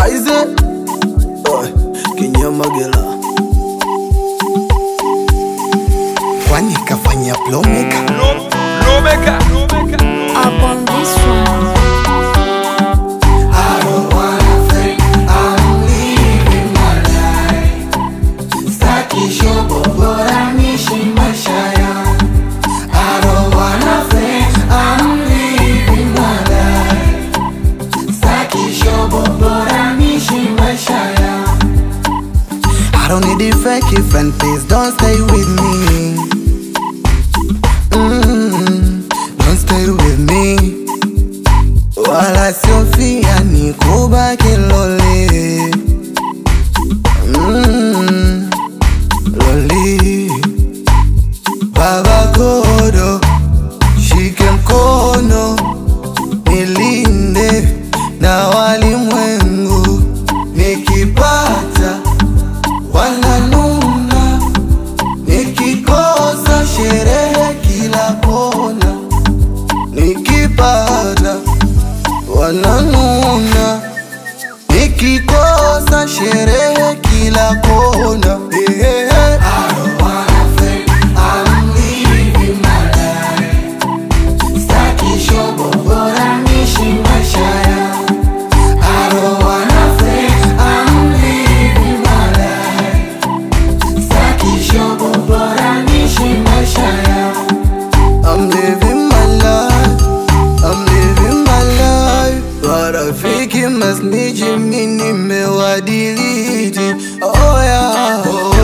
Aize Oi, Kinyamagela Kwani kafanya plomeka Lomeka. Up on this one. I don't wanna fake, I'm living my life. Staki shobo bora nishi maisha yangu. I don't wanna fake, I'm living my life. Staki shobo bora nishi maisha yangu. I don't need a fake friend, please don't stay with me. Mm, don't stay with me wala siofia ni kubaki loli mm, loli baba kodo shike mkono nilinde na walimwengu nikipata wananuna nikikosa sherehe kila kona nikipata wananuna nikikosa sherehe kila kona Eh, eh, eh. Staki shobo, bora niishi maisha yangu. I don't wanna fake, I'm living my life. Staki shobo, bora niishi maisha yangu. I'm living my life, I'm living my life. Marafiki masniji mimi nimewadiliti. Oh yeah, oh